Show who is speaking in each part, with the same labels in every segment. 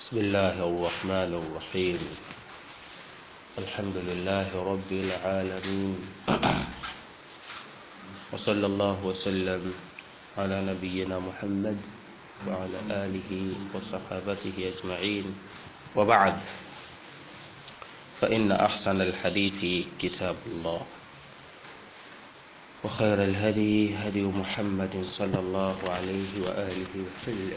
Speaker 1: بسم الله الرحمن الرحيم الحمد لله رب العالمين وصلى الله وسلم على نبينا محمد وعلى آله وصحابته أجمعين وبعد فإن أحسن الحديث كتاب الله وخير الهدي هدي محمد صلى الله عليه وآله وسلم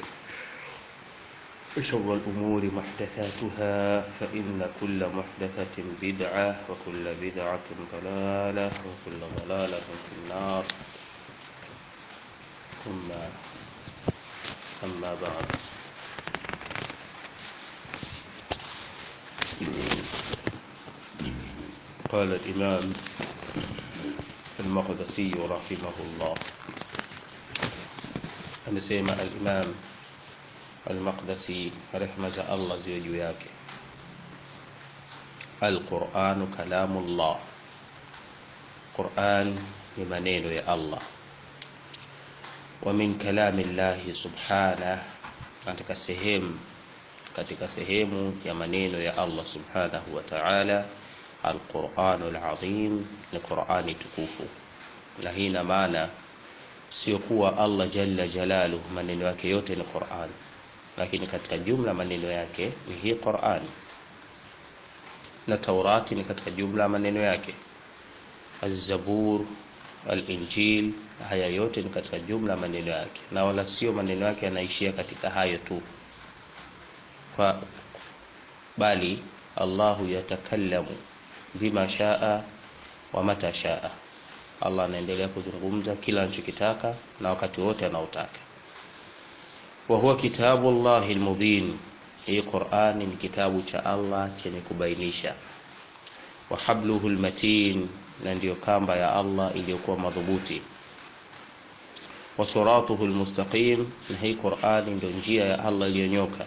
Speaker 1: وشر الأمور محدثاتها فإن كل محدثة بدعة وكل بدعة ضلالة وكل ضلالة في النار ثم أما بعد قال الإمام المقدسي رحمه الله amesema al-Imam al-Maqdisi rehma za Allah ziwe juu yake al-Qur'anu kalamullah Qur'an ni maneno ya Allah wa min kalami Allah subhanahu katika sehemu katika sehemu ya maneno ya Allah subhanahu wa ta'ala al-Qur'anul azim ni Qur'ani tukufu na hii ina maana sio kuwa Allah jalla jalaluhu maneno yake yote ni Qur'an lakini katika jumla maneno yake ni hii Qur'an na Taurati ni katika jumla maneno yake Az-Zabur Al-Injil haya yote ni katika jumla maneno yake na wala sio maneno yake yanaishia katika hayo tu kwa bali Allahu yatakallamu bima shaa wa mata shaa Allah anaendelea kuzungumza kila anachokitaka na wakati wote anaotaka. Wa huwa kitabu Allahi almubin, hii Qur'ani ni kitabu cha Allah chenye kubainisha. Wa habluhu almatin, na ndiyo kamba ya Allah iliyokuwa madhubuti. Wa siratuhu almustaqim, na hii Qur'ani ndio njia ya Allah iliyonyoka.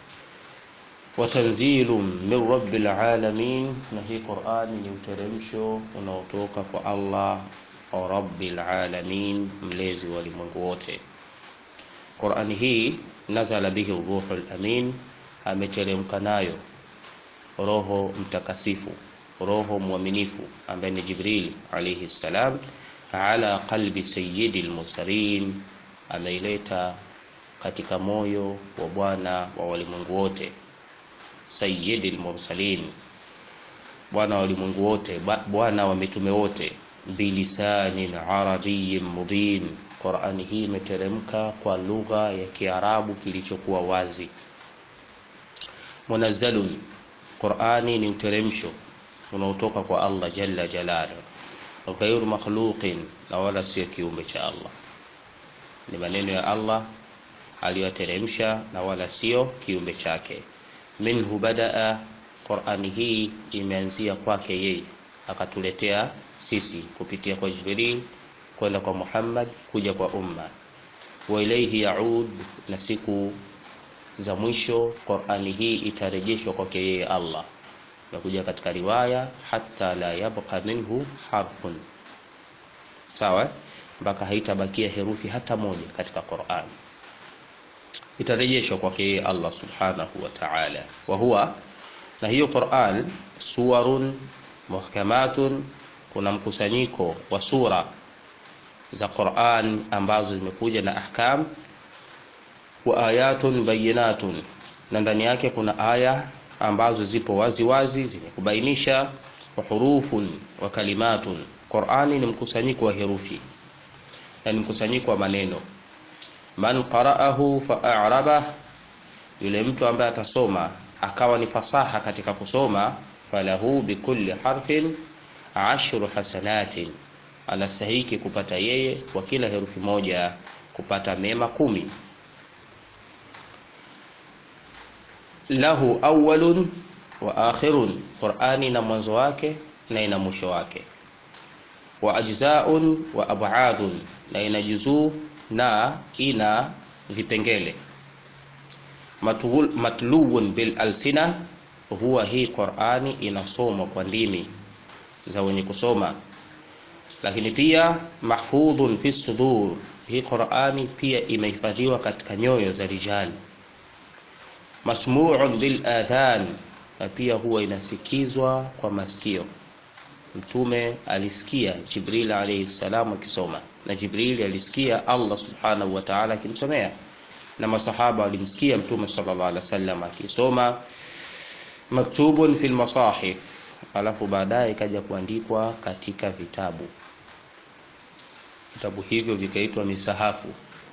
Speaker 1: Wa tanzilun min rabbil alamin, na hii Qur'ani ni uteremsho unaotoka kwa Allah rabbil alamin, mlezi wa ulimwengu wote. Qur'ani hii nazala bihi ruhul amin, ameteremka nayo Roho Mtakasifu, Roho mwaminifu ambaye ni Jibril alayhi salam, ala qalbi sayyidil mursalin, ameileta katika moyo wa bwana wa walimwengu wote sayyidil mursalin, bwana wa walimwengu wote, bwana wa mitume wote, bilisanin arabiyyin mubin. Qur'ani hii imeteremka kwa lugha ya Kiarabu kilichokuwa wazi. Munazzalun, Qur'ani ni uteremsho unaotoka kwa Allah jalla jalaluhu, ghairu makhluqin, na wala sio kiumbe cha Allah. Ni maneno ya Allah aliyoteremsha na wala sio kiumbe chake minhu badaa, Qur'ani hii imeanzia kwake yeye, akatuletea sisi kupitia kwa Jibril kwenda kwa Muhammad kuja kwa umma. Wa ilayhi yaud, na siku za mwisho Qur'ani hii itarejeshwa kwake yeye Allah. Nakuja katika riwaya hatta la yabqa minhu harfun, sawa, mpaka haitabakia herufi hata moja katika Qur'ani itarejeshwa kwake yeye Allah subhanahu wa ta'ala. Wa huwa na hiyo Qur'an suwarun muhkamatun, kuna mkusanyiko wa sura za Qur'an ambazo zimekuja na ahkam, wa ayatun bayinatun, na ndani yake kuna aya ambazo zipo wazi wazi zenye kubainisha, wa hurufun wa kalimatun. Qur'ani ni mkusanyiko wa herufi na ni mkusanyiko wa maneno man qara'ahu fa'arabah, yule mtu ambaye atasoma akawa ni fasaha katika kusoma, falahu bikulli harfin ashru hasanatin, anastahiki kupata yeye kwa kila herufi moja kupata mema kumi. Lahu awwalun wa akhirun, Qur'ani ina mwanzo wake na ina mwisho wake. Wa ajza'un wa ab'adun, na ina juzuu na ina vipengele. Matluun bil alsina, huwa hii Qur'ani inasomwa kwa ndimi za wenye kusoma, lakini pia mahfudhun fi sudur, hii Qur'ani pia imehifadhiwa katika nyoyo za rijali masmu'un bil adhan na pia huwa inasikizwa kwa masikio mtume alisikia jibril alayhi salam akisoma na jibril alisikia allah subhanahu wa ta'ala akimsomea na masahaba walimsikia mtume sallallahu alaihi wasallam akisoma maktubun fil masahif alafu baadaye ikaja kuandikwa katika vitabu vitabu hivyo vikaitwa misahafu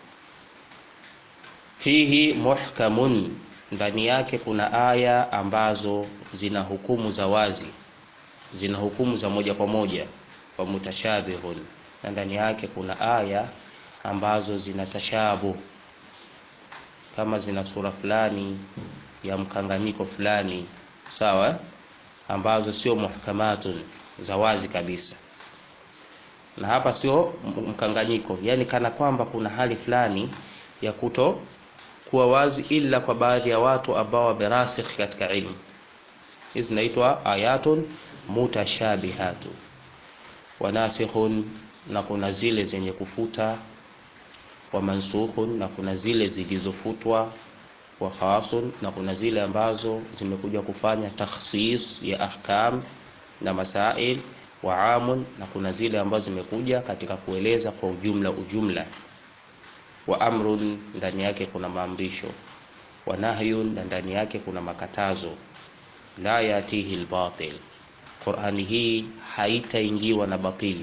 Speaker 1: fihi muhkamun ndani yake kuna aya ambazo zina hukumu za wazi zina hukumu za moja kwa moja wa mutashabihun na ndani yake kuna aya ambazo zina tashabu kama zina sura fulani ya mkanganyiko fulani sawa ambazo sio muhkamatun za wazi kabisa na hapa sio mkanganyiko yani kana kwamba kuna hali fulani ya kuto kuwa wazi ila kwa baadhi ya watu ambao wamerasikh katika ilmu hizi zinaitwa ayatun mutashabihatu wanasikhun na kuna zile zenye kufuta wa mansukhun na kuna zile zilizofutwa wa khasun na kuna zile ambazo zimekuja kufanya takhsis ya ahkam na masail wa amun na kuna zile ambazo zimekuja katika kueleza kwa ujumla ujumla wa amrun ndani yake kuna maamrisho wa nahyun na ndani yake kuna makatazo la yatihi albatil Qur'ani hii haitaingiwa na batili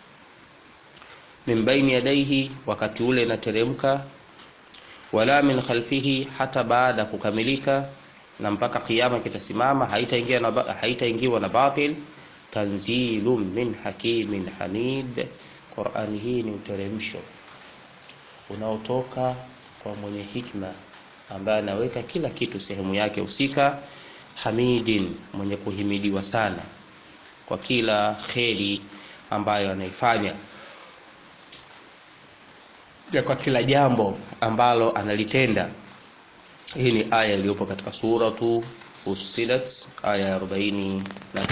Speaker 1: min baini yadaihi wakati ule inateremka wala min khalfihi hata baada kukamilika na mpaka kiyama kitasimama haitaingiwa na haitaingiwa na batil tanzilun min hakimin hamid Qur'ani hii ni uteremsho unaotoka kwa mwenye hikma ambaye anaweka kila kitu sehemu yake husika hamidin mwenye kuhimidiwa sana kwa kila kheri ambayo anaifanya ya kwa kila jambo ambalo analitenda hii ni aya iliyopo katika suratu Fussilat aya ya 43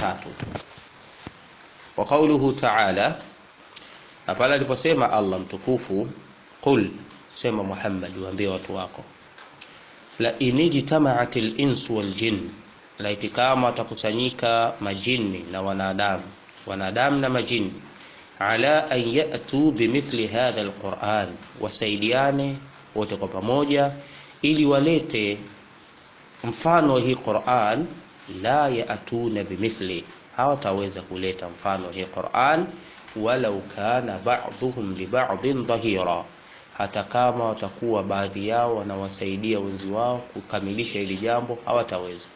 Speaker 1: wa qawluhu ta'ala na pale aliposema Allah mtukufu qul sema Muhammad waambie watu wako la inijtama'atil insu wal jinn laiti kama watakusanyika majini na wanadamu wanadamu na majini ala an yatu bimithli hadha alquran wasaidiane wote kwa pamoja ili walete mfano hii Qur'an la yaatuna bimithli hawataweza kuleta mfano hii Qur'an walau kana ba'dhum li ba'dhin dhahira hata kama watakuwa baadhi yao wanawasaidia wenzi wao kukamilisha hili jambo hawataweza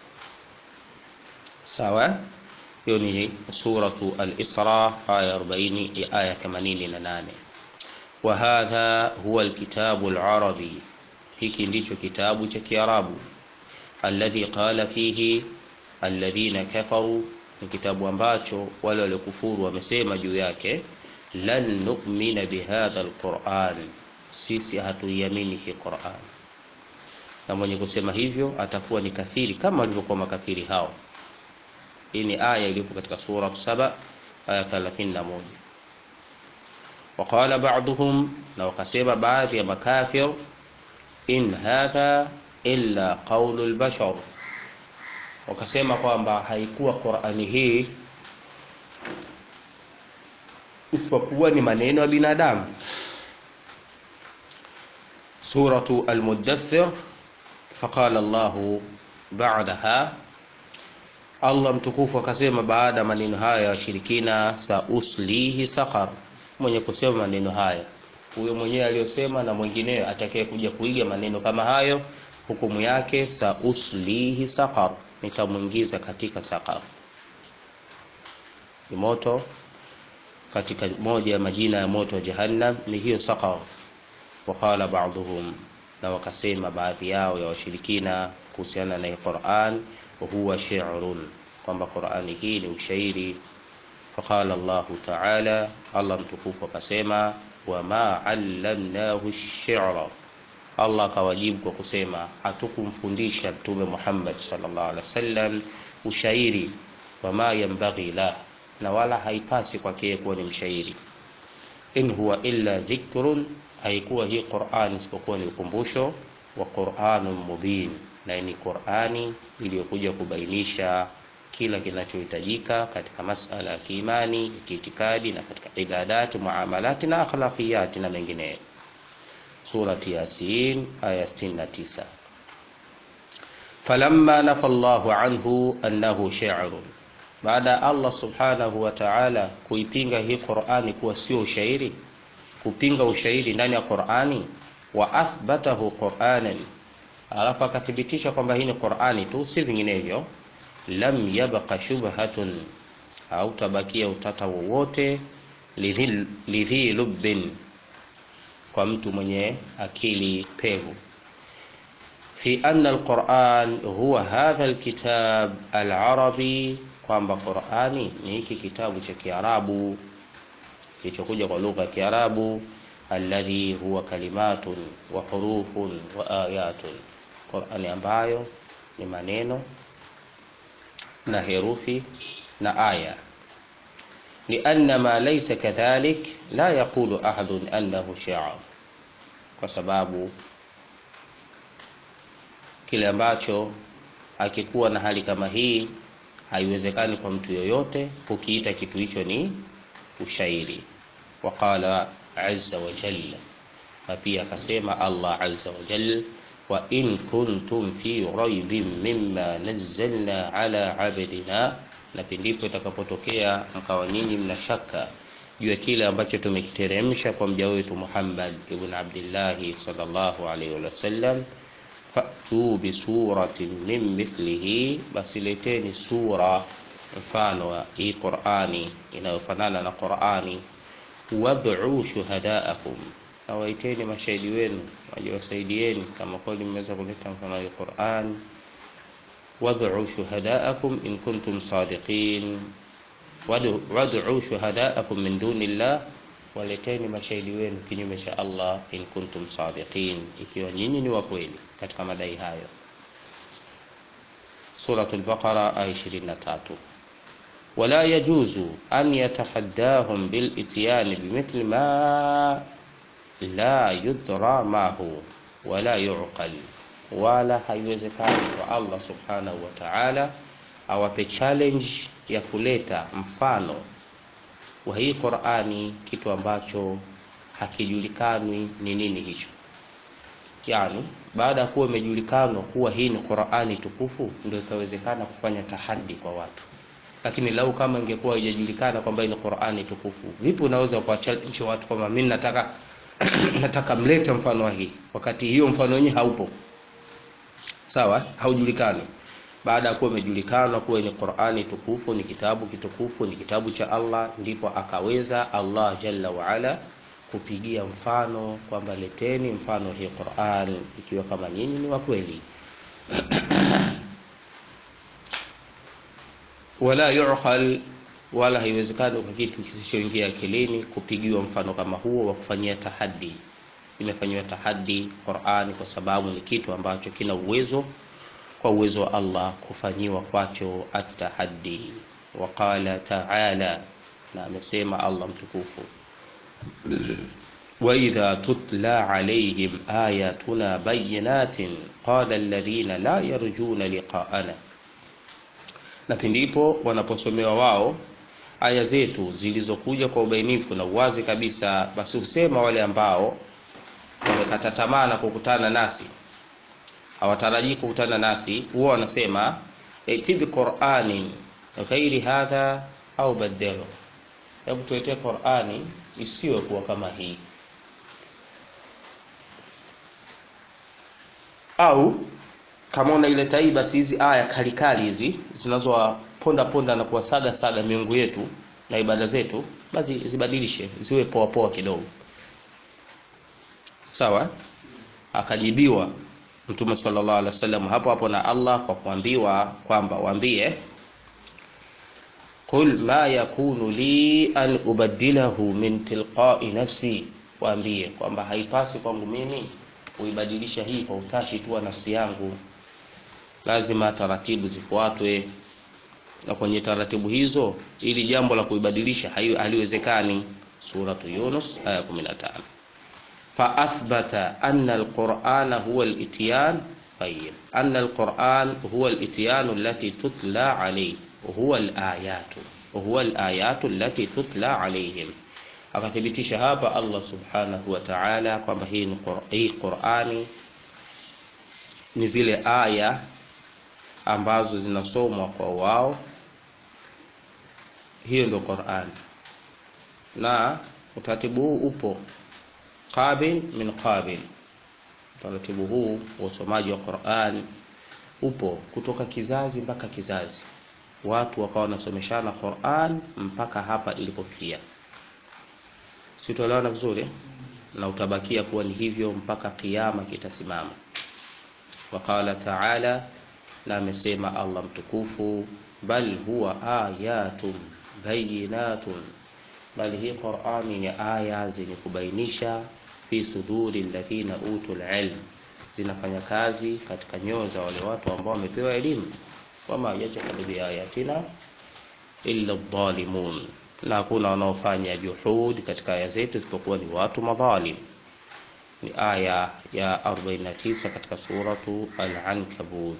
Speaker 1: sawa hiyo ni suratu al-Isra aya 40 aya 88 wa hadha huwa alkitabu al-arabi hiki ndicho kitabu cha Kiarabu alladhi qala fihi alladhina kafaru ni kitabu ambacho wale waliokufuru wamesema juu yake lan nu'mina bihadha alquran sisi hatuiamini hii Qur'an na mwenye kusema hivyo atakuwa ni kafiri kama walivyokuwa makafiri hao hii ni aya iliyopo katika sura saba aya 31 وقال بعضهم na wakasema baadhi ya makafir in hadha illa qawlu albashar wakasema kwamba haikuwa Qur'ani hii isipokuwa ni maneno ya binadamu suratu al-muddathir faqala Allah ba'daha Allah mtukufu akasema baada maneno haya ya washirikina sa uslihi saqar mwenye kusema maneno haya huyo mwenyewe aliyosema na mwingineo atakaye kuja kuiga maneno kama hayo hukumu yake sa uslihi saqar nitamuingiza katika saqar ni moto katika moja ya majina ya moto wa jahannam ni hiyo saqar waqala ba'dhum na wakasema baadhi yao ya washirikina kuhusiana na Qur'an wa huwa shi'run kwamba Qur'ani hii ni ushairi faqala Allah ta'ala Allah mtukufu akasema wama 'allamnahu ash-shi'ra Allah akawajibu kwa kusema hatukumfundisha Mtume Muhammad sallallahu alaihi wasallam ushairi wama yanbaghi la na wala haipasi kwake kuwa ni mshairi in huwa illa dhikrun haikuwa hii Qur'an isipokuwa ni ukumbusho wa Qur'anun mubin na ni Qur'ani iliyokuja kubainisha kila kinachohitajika katika masala ya kiimani, kiitikadi na katika ibadati, muamalati na akhlaqiyati na mengineyo. Surati Yasin aya 69. Falamma nafa Allahu anhu annahu shi'run, baada ya Allah subhanahu wa ta'ala kuipinga hii Qur'ani kuwa sio ushairi, kupinga ushairi ndani ya Qur'ani, wa athbatahu Qur'anan, alafu akathibitisha kwamba hii ni Qur'ani tu, si vinginevyo lam yabqa shubhatun, hautabakia utata wowote lidhi lubbin, kwa mtu mwenye akili pevu, fi anna alquran huwa hadha alkitab alarabi, kwamba Qurani ni hiki kitabu cha Kiarabu kilichokuja kwa lugha ya Kiarabu, alladhi huwa kalimatun wa hurufun wa ayatun, Qurani ambayo ni maneno na herufi na aya. Lianna ma laysa kadhalik la yaqulu ahadun annahu shi'r, kwa sababu kile ambacho akikuwa na hali kama hii haiwezekani kwa mtu yoyote kukiita kitu hicho ni ushairi. Waqala azza wa jalla, na pia akasema Allah azza wa jalla wa in kuntum fi raibin mimma nazzalna ala abdina, na pindipo itakapotokea mkawa nyinyi mna shaka juu ya kile ambacho tumekiteremsha kwa mja wetu Muhammad ibn Abdullah sallallahu alaihi wasallam, fatu bi suratin min mithlihi, basi leteni sura mfano wa hii Qur'ani inayofanana na Qur'ani, wad'u shuhadaakum na waiteni mashahidi wenu waje wasaidieni, kama kweli mmeweza kuleta mfano wa Qur'an. Wad'u shuhadaakum in kuntum sadiqin, wad'u shuhadaakum min dunillah, waleteni mashahidi wenu kinyume cha Allah, in kuntum sadiqin, ikiwa nyinyi ni wa kweli katika madai hayo. Suratul Baqara aya 23. Wala yajuzu an yatahaddahum bil ityani bimithli ma la yudra mahu wala yuqal, wala haiwezekani kwa Allah subhanahu wa ta'ala awape challenge ya kuleta mfano wa hii Qur'ani, kitu ambacho hakijulikani ni nini hicho. Yani baada ya kuwa imejulikanwa kuwa hii ni Qur'ani tukufu, ndio ikawezekana kufanya tahadi kwa watu. Lakini lau kama ingekuwa haijajulikana kwamba hii ni Qur'ani tukufu, vipi unaweza kwa challenge watu kwamba mimi nataka nataka mlete mfano wa hii, wakati hiyo mfano wenyewe haupo, sawa, haujulikani. Baada ya kuwa imejulikana kuwa ni Qur'ani tukufu, ni kitabu kitukufu, ni kitabu cha Allah, ndipo akaweza Allah jalla wa ala kupigia mfano kwamba leteni mfano hii Qur'an, ikiwa kama nyinyi ni wa kweli. wala yuqal wala haiwezekani kwa kitu kisichoingia akilini kupigiwa mfano kama huo wa kufanyia tahadi. Imefanyiwa tahadi Qur'ani kwa sababu ni kitu ambacho kina uwezo kwa uwezo wa Allah kufanyiwa kwacho at-tahaddi. Wa qala ta'ala, na amesema Allah mtukufu, wa idha tutla alayhim ayatuna bayyinatin qala alladhina la yarjuna liqa'ana, na pindipo wanaposomewa wao aya zetu zilizokuja kwa ubainifu na uwazi kabisa, basi husema wale ambao wamekata tamaa na kukutana nasi, hawatarajii kukutana nasi, huwa wanasema itibi Qur'ani ghairi hadha au badelo, hebu tuletee Qur'ani isiwe kuwa kama hii, au kama unaileta hii, basi hizi aya kalikali hizi zinazowaponda ponda na kuwasaga saga miungu yetu na ibada zetu, basi zibadilishe ziwe poa poa kidogo, sawa. Akajibiwa Mtume sallallahu alaihi wasallam hapo hapo na Allah kwa kuambiwa kwamba waambie, qul ma yakunu li an ubaddilahu min tilqa'i nafsi, waambie kwamba haipasi kwangu mimi kuibadilisha hii kwa utashi tu wa nafsi yangu, lazima taratibu zifuatwe, na kwenye taratibu hizo ili jambo la kuibadilisha haliwezekani. Suratu Yunus aya 15 fa athbata anna alqur'ana huwa al-ityan طيب أن القرآن هو الإتيان التي تتلى عليه هو الآيات هو الآيات التي تتلى عليهم akathibitisha hapa Allah subhanahu wa ta'ala kwamba hii ni hii Qur'ani ni zile aya ambazo zinasomwa kwa wao hiyo ndio Qur'an na utaratibu huu upo qabil min qabil utaratibu huu wa usomaji wa Qur'an upo kutoka kizazi mpaka kizazi watu wakawa wanasomeshana Qur'an mpaka hapa ilipofikia sitoelewana vizuri na utabakia kuwa ni hivyo mpaka kiyama kitasimama waqala ta'ala na amesema Allah mtukufu bal huwa ayatun bayinatun bali hii Qur'ani ni aya zenye kubainisha fi suduri alladhina utul ilm zinafanya kazi katika nyoyo za wale watu ambao wamepewa elimu wama yajhadu bi ayatina illa dhalimun na hakuna wanaofanya juhud katika aya zetu isipokuwa ni watu madhalim ni aya ya 49 katika suratu al-ankabut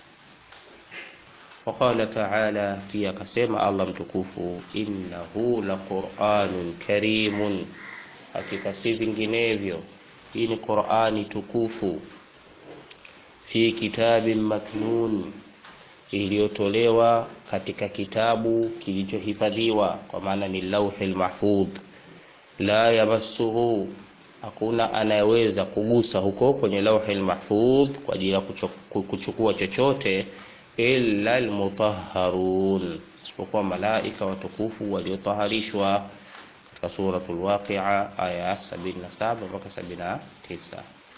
Speaker 1: وقال تعالى pia akasema Allah mtukufu innahu laqur'anun karimun hakika si vinginevyo hii ni Qur'ani tukufu fi kitabin maknun iliyotolewa katika kitabu kilichohifadhiwa kwa maana ni lauhil mahfudh la yamassuhu hakuna anayeweza kugusa huko kwenye lauhil mahfudh kwa ajili ya kuchukua chochote illa almutahharun isipokuwa malaika watukufu waliotaharishwa katika suratul waqi'a aya 77 mpaka 79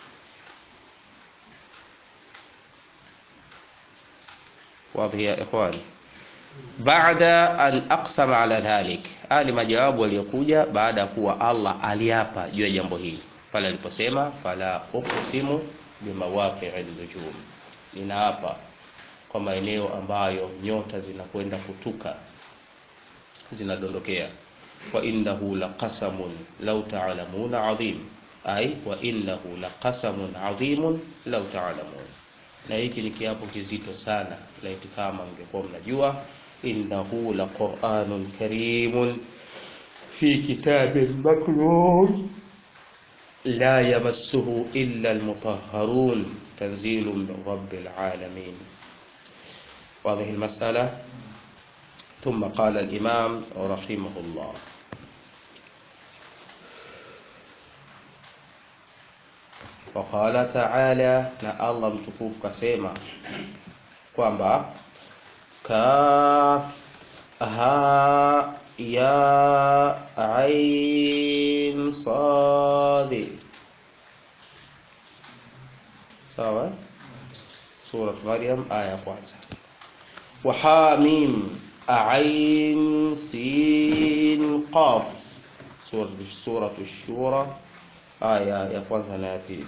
Speaker 1: واضح يا إخوان بعد أن أقسم على ذلك haya ni majawabu yaliyokuja baada ya kuwa Allah aliapa juu ya jambo hili pale aliposema fala uqsimu bimawaqi'in nujum ninaapa kwa maeneo ambayo nyota zinakwenda kutuka zinadondokea wa innahu laqasamun law ta'lamuna adhim ay wa innahu laqasamun adhimun law ta'lamun na hiki ni kiapo kizito sana laiti kama mngekuwa mnajua innahu laqur'anun karimun fi kitabin maknun la yamassuhu illa almutahharun tanzilun min rabbil alamin واضح المسألة ثم قال الإمام رحمه الله وقال تعالى na Allah mtukufu kasema kwamba kaf ha ya ain sad sawa sura Maryam aya kwanza وحاميم عين سين قاف سورة سورة الشورى آية يا kwanza na ya pili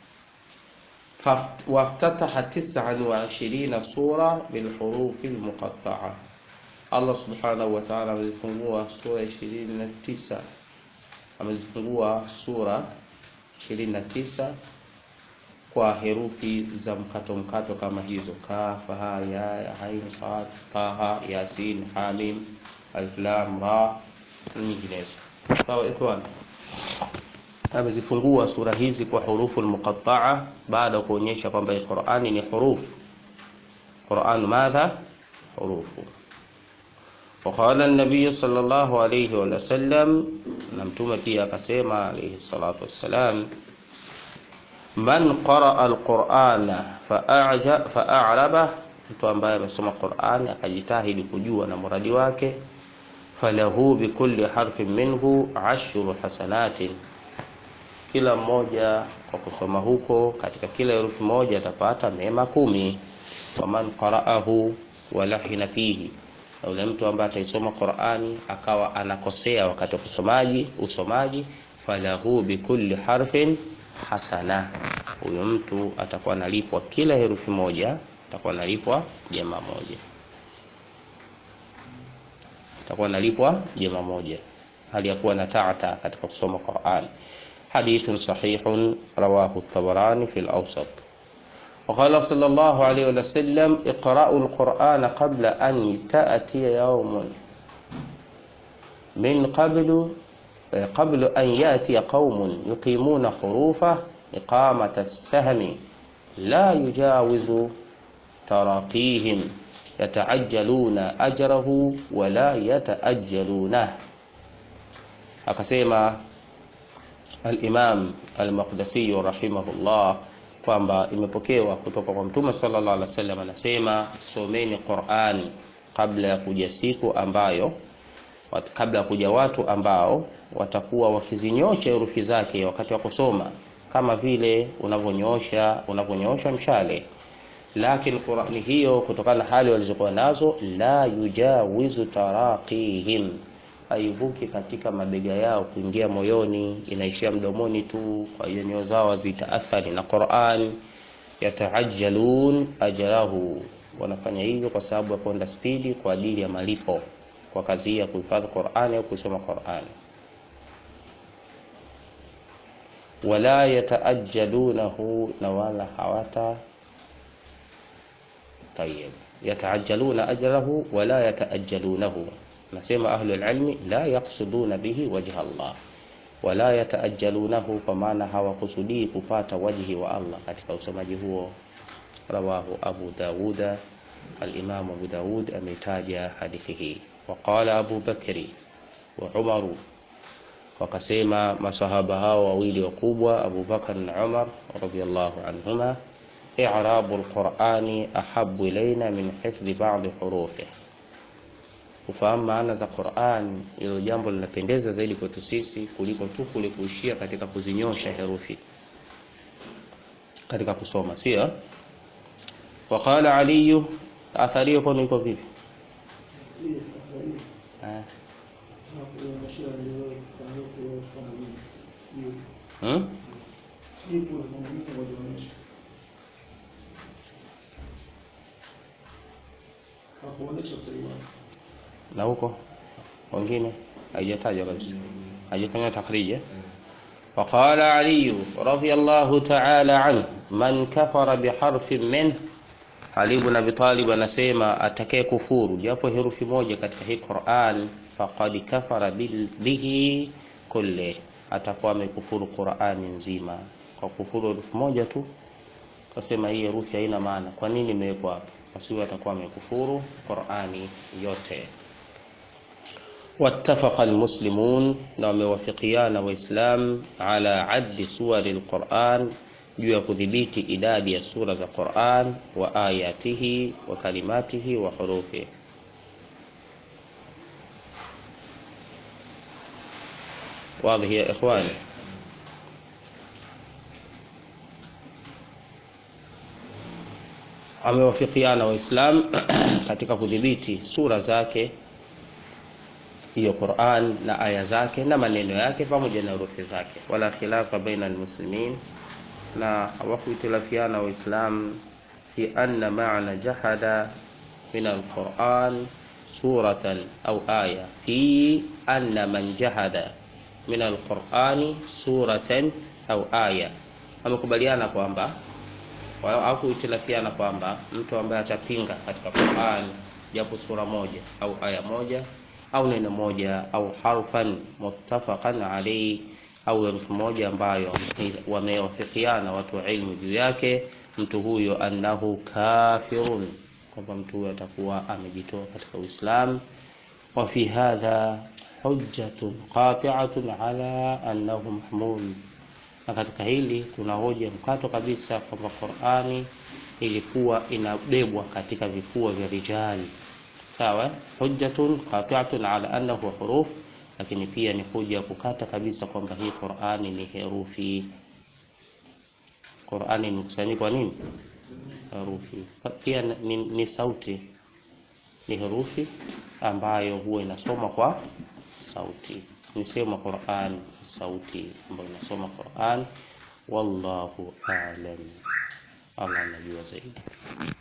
Speaker 1: وافتتح تسعا وعشرين سورة بالحروف المقطعة الله سبحانه وتعالى amezifungua sura 29 amezifungua sura 29 kwa herufi za mkato mkato kama hizo kaf ha ya ain sad taha yasin hamim alif lam ra nyinginezo sawa ikhwan amezifungua sura hizi kwa hurufu almuqatta'a baada kuonyesha kwamba Qur'ani ni hurufu Qur'an madha hurufu وقال النبي صلى الله عليه وسلم نمتم pia akasema alayhi salatu wassalam man qaraa alqur'ana fa'aja fa'araba mtu ambaye amesoma Qur'ani akajitahidi kujua na muradi wake falahu bikulli harfin minhu ashru hasanatin kila mmoja kwa kusoma huko katika kila herufi moja atapata mema kumi waman qara'ahu walahina fihi na yule mtu ambaye ataisoma Qur'ani akawa anakosea wakati wa kusomaji usomaji falahu bikulli harfin hasana huyo mtu atakuwa analipwa kila herufi moja atakuwa analipwa jema moja atakuwa analipwa jema moja hali ya kuwa na taata katika kusoma Qur'an hadithun sahihun rawahu at-Tabarani fi al-Awsat وقال صلى الله عليه وسلم اقرأوا القرآن قبل أن تأتي يوم من قبل قبل أن يأتي قوم يقيمون خروفه إقامة السهم لا يجاوز تراقيهم يتعجلون أجره ولا يتأجلونه akasema al-Imam al-Maqdisi rahimahullah kwamba imepokewa kutoka kwa Mtume sallallahu alaihi wasallam anasema someni Qur'an kabla ya kuja siku ambayo kabla ya kuja watu ambao watakuwa wakizinyosha herufi zake wakati wa kusoma kama vile unavyonyosha unavyonyosha mshale lakini Qur'ani hiyo kutokana na hali walizokuwa nazo la yujawizu taraqihim haivuki katika mabega yao kuingia moyoni inaishia mdomoni tu kwa hiyo nyoyo zao zitaathari na Qur'an yataajjalun ajrahu wanafanya hivyo kwa sababu ya kwenda spidi kwa ajili ya malipo kwa kazi ya kuhifadhi Qur'an au kusoma Qur'an wala yataajjalunahu na wala hawata طيب يتعجلون أجره ولا يتأجلونه nasema ahlul ilmi la yaqsuduna bihi wajha Allah wala yataajalunahu kwa maana hawakusudii kupata wajhi wa Allah katika usomaji huo rawahu Abu Dawuda al-Imam Abu Dawud ametaja hadithi hii waqala Abu Bakri wa Umaru wakasema masahaba hao wawili wakubwa Abu Bakar na Umar radiyallahu anhuma i'rabu al-Qur'ani ahabbu ilayna min hifdhi ba'd hurufihi kufahamu maana za Qur'an hilo jambo linapendeza zaidi kwetu sisi kuliko tu kule kuishia katika kuzinyosha herufi katika kusoma sio waqala ali athari hiyo kwani iko vipi hmm? na huko wengine haijatajwa kabisa haijafanywa takhrija وقال علي رضي الله تعالى عنه من كفر بحرف منه Ali ibn Abi Talib anasema atakaye kufuru japo herufi moja katika hii Qur'an faqad kafara bihi kulli, atakuwa amekufuru Qur'ani nzima kwa kufuru herufi moja tu. Kasema hii herufi haina maana, kwa nini imewekwa hapa? Basi atakuwa amekufuru Qur'ani yote. واتفق المسلمون na wamewafikiana Waislam ala addi suwari alquran juu ya kudhibiti idadi ya sura za Quran wa ayatihi wa kalimatihi wa hurufi. Wadhi ya ikhwani, wamewafikiana Waislam katika kudhibiti sura zake hiyo Qur'an na aya zake na maneno yake pamoja na herufi zake, wala khilafa baina almuslimin, na hawakuitilafiana Waislam fi anna maana jahada min alquran suratan au aya, fi anna man jahada min alqurani suratan au aya. Wamekubaliana kwamba hawakuitilafiana kwamba mtu ambaye atapinga katika Qur'an japo sura moja au aya moja au neno moja au harfan muttafaqan alayhi au herufi moja ambayo wamewafikiana watu wa ilmu juu yake, mtu huyo annahu kafirun, kwamba mtu huyo atakuwa amejitoa katika Uislamu. Wa fi hadha hujjatun qati'atun ala annahu mahmul, na katika hili kuna hoja mkato kabisa kwamba Qur'ani ilikuwa inabebwa katika vifua vya rijali sawa hujjatun qati'atun ala annahu huruf, lakini pia ni hoja kukata kabisa kwamba hii Qur'ani ni herufi. Qur'ani ni mkusanyiko wa nini? Herufi. Pia ni, ni sauti, ni herufi ambayo huwa inasoma kwa sauti. Ni sema Qur'an sauti ambayo inasoma Qur'an. Wallahu a'lam, Allah anajua zaidi.